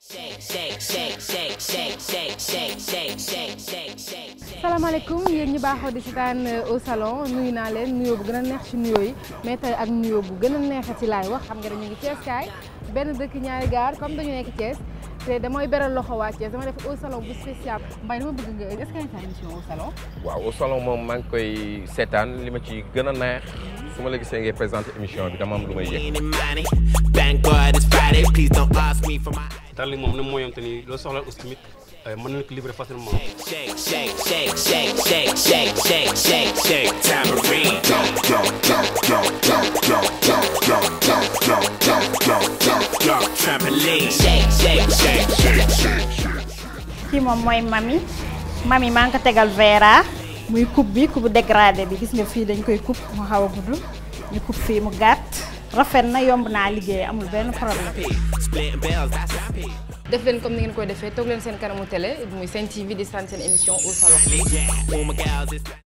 salaamaaleykum yéen ñu baaxoo di seetaan au salon nuyu naa leen nuyoo bu gën a neex ci nuyoo yi mais tey ak nuyoo bu gën a neexati laay wax xam nga dañu ngi Thiès kaay benn dëkk ñaari gaar comme dañu nekk Thiès te damay beral loxo waa Thiès dama def au salon bu spécial Mbaye dama bëgg nga est-ce que nga sa émission au salon. waaw au salon moom maa ngi koy seetaan li ma ci gën a neex su ma la gisee ngay présenté émission bi dama am lu may yëg. Darling moom ne mooy yom te ni loo soxla aussi tamit mën nañu ko livrer facilement. kii moom mooy mami mami maa ngi ko tegal Vera muy coupe bi coupe dégradé bi gis nga fii dañ koy coupe mu xaw a gudd ñu coupe fii mu gàtt rafet na yomb naa liggéey amul benn problème. def leen comme ni ngeen koy defee toog leen seen kanamu télé muy Sen TV di sant seen émission au salon.